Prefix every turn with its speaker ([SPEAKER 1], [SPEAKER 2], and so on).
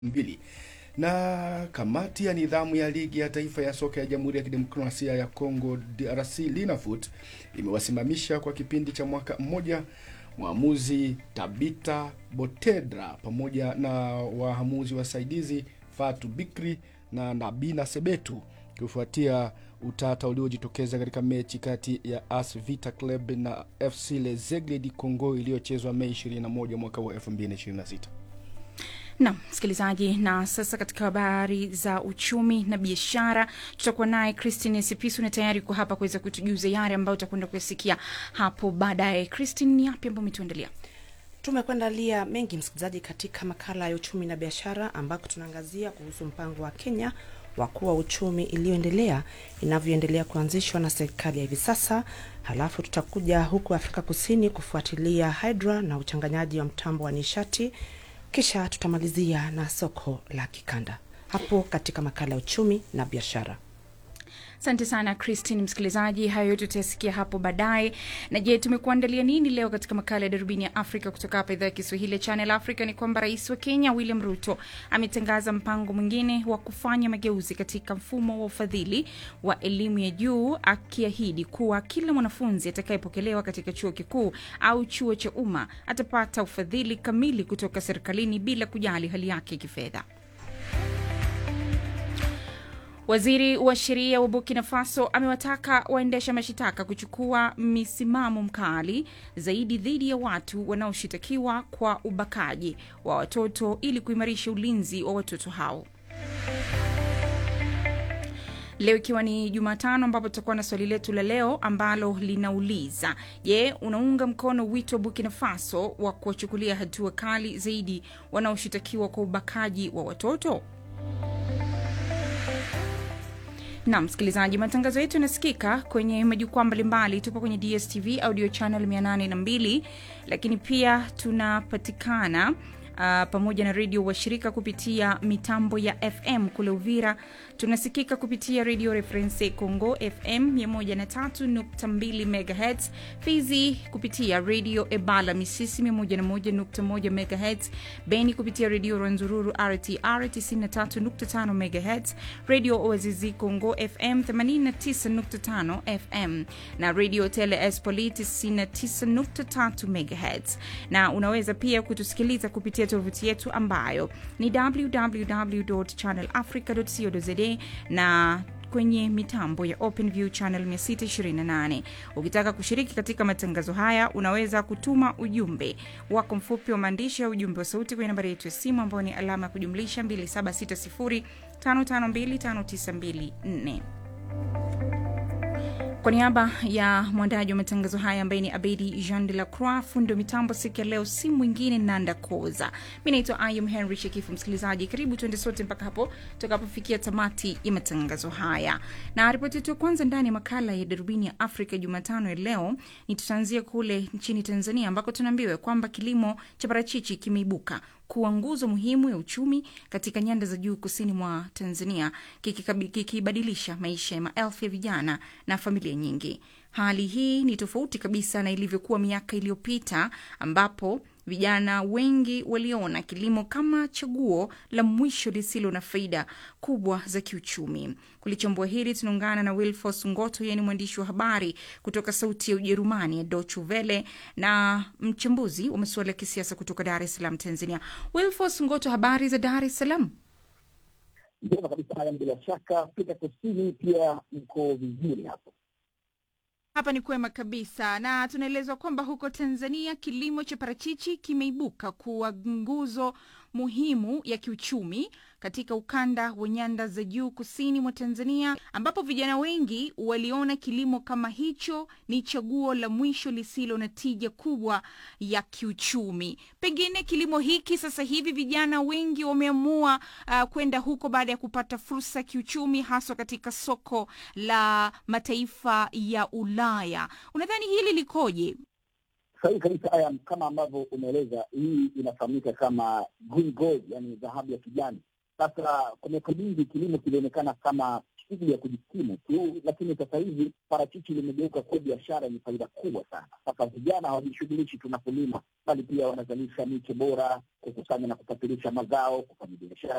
[SPEAKER 1] mbili na kamati ya nidhamu ya ligi ya taifa ya soka ya Jamhuri ya Kidemokrasia ya Kongo DRC Linafoot imewasimamisha kwa kipindi cha mwaka mmoja mwamuzi Tabita Botedra pamoja na waamuzi wasaidizi Fatu Bikri na Nabina Sebetu kufuatia utata uliojitokeza katika mechi kati ya AS Vita Club na FC Lezegle di Congo iliyochezwa Mei 21 mwaka wa 2026.
[SPEAKER 2] Naam, msikilizaji, na sasa katika habari za uchumi na biashara tutakuwa naye Christine Sipisu na tayari kwa hapa kuweza kutujuza yale ambayo utakwenda kuyasikia hapo baadaye. Christine, ni yapi ambayo umetuandalia?
[SPEAKER 3] Tumekuandalia mengi msikilizaji, katika makala ya uchumi na biashara, ambako tunaangazia kuhusu mpango wa Kenya wa kuwa uchumi iliyoendelea inavyoendelea kuanzishwa na serikali ya hivi sasa. Halafu tutakuja huku Afrika Kusini kufuatilia hydra na uchanganyaji wa mtambo wa nishati, kisha tutamalizia na soko la kikanda hapo katika makala ya uchumi na biashara.
[SPEAKER 2] Asante sana Christine. Msikilizaji, hayo yote utayasikia hapo baadaye. Na je, tumekuandalia nini leo katika makala ya darubini ya Afrika kutoka hapa idhaa ya Kiswahili ya Channel Africa? Ni kwamba rais wa Kenya William Ruto ametangaza mpango mwingine wa kufanya mageuzi katika mfumo wa ufadhili wa elimu ya juu, akiahidi kuwa kila mwanafunzi atakayepokelewa katika chuo kikuu au chuo cha umma atapata ufadhili kamili kutoka serikalini bila kujali hali yake ya kifedha. Waziri wa sheria wa Burkina Faso amewataka waendesha mashitaka kuchukua misimamo mkali zaidi dhidi ya watu wanaoshitakiwa kwa ubakaji wa watoto ili kuimarisha ulinzi wa watoto hao. Leo ikiwa ni Jumatano, ambapo tutakuwa na swali letu la leo ambalo linauliza je, unaunga mkono wito wa Burkina Faso wa kuwachukulia hatua kali zaidi wanaoshitakiwa kwa ubakaji wa watoto? na msikilizaji, matangazo yetu yanasikika kwenye majukwaa mbalimbali. Tupo kwenye DSTV audio channel 802, lakini pia tunapatikana Uh, pamoja na redio washirika kupitia mitambo ya FM kule Uvira. Tunasikika kupitia redio Reference Congo FM 103.2 MHz, Fizi kupitia redio Ebala Misisi 101.1 MHz, Beni kupitia redio Rwanzururu RTR 93.5 MHz, redio Oazizi Congo FM 89.5 FM na redio Tele Espoli 99.3 MHz, na unaweza pia kutusikiliza kupitia tovuti yetu ambayo ni www.channelafrica.co.za na kwenye mitambo ya OpenView channel 628. Ukitaka kushiriki katika matangazo haya, unaweza kutuma ujumbe wako mfupi wa maandishi au ujumbe wa sauti kwenye nambari yetu ya simu ambayo ni alama ya kujumlisha 276055259254. Kwa niaba ya mwandaji wa matangazo haya ambaye ni Abedi Jean de la Croix, fundi wa mitambo siku ya leo si mwingine Nanda Koza. Mi naitwa Ayum Henry Shekifu. Msikilizaji, karibu tuende sote mpaka hapo tutakapofikia tamati ya matangazo haya, na ripoti yetu ya kwanza ndani ya makala ya darubini ya Afrika Jumatano ya leo ni tutaanzia kule nchini Tanzania ambako tunaambiwa kwamba kilimo cha parachichi kimeibuka kuwa nguzo muhimu ya uchumi katika nyanda za juu kusini mwa Tanzania, kikibadilisha maisha ya maelfu ya vijana na familia nyingi. Hali hii ni tofauti kabisa na ilivyokuwa miaka iliyopita ambapo vijana wengi waliona kilimo kama chaguo la mwisho lisilo na faida kubwa za kiuchumi. Kulichambua hili, tunaungana na Wilfos Ngoto, yeye ni mwandishi wa habari kutoka Sauti ya Ujerumani ya Deutsche Welle na mchambuzi wa masuala ya kisiasa kutoka Dar es Salaam, Tanzania. Wilfos Ngoto, habari za Dar es Salaam?
[SPEAKER 4] Njema kabisa. Haya, bila shaka Afrika Kusini pia mko vizuri hapo?
[SPEAKER 2] Hapa ni kwema kabisa, na tunaelezwa kwamba huko Tanzania kilimo cha parachichi kimeibuka kuwa nguzo muhimu ya kiuchumi katika ukanda wa nyanda za juu kusini mwa Tanzania, ambapo vijana wengi waliona kilimo kama hicho ni chaguo la mwisho lisilo na tija kubwa ya kiuchumi. Pengine kilimo hiki sasa hivi vijana wengi wameamua uh, kwenda huko baada ya kupata fursa ya kiuchumi, haswa katika soko la mataifa ya Ulaya. Unadhani hili likoje?
[SPEAKER 4] Sahihi kabisa haya, kama ambavyo umeeleza, hii inafahamika kama green gold, yani dhahabu ya kijani. Sasa kwa miaka mingi kilimo kilionekana kama shughuli ya kujikimu tu, lakini sasa hivi parachichi limegeuka kuwa biashara yenye faida kubwa sana. Sasa vijana hawajishughulishi tu na kulima, bali pia wanazalisha miche bora, kukusanya na kusafirisha mazao, kufanya biashara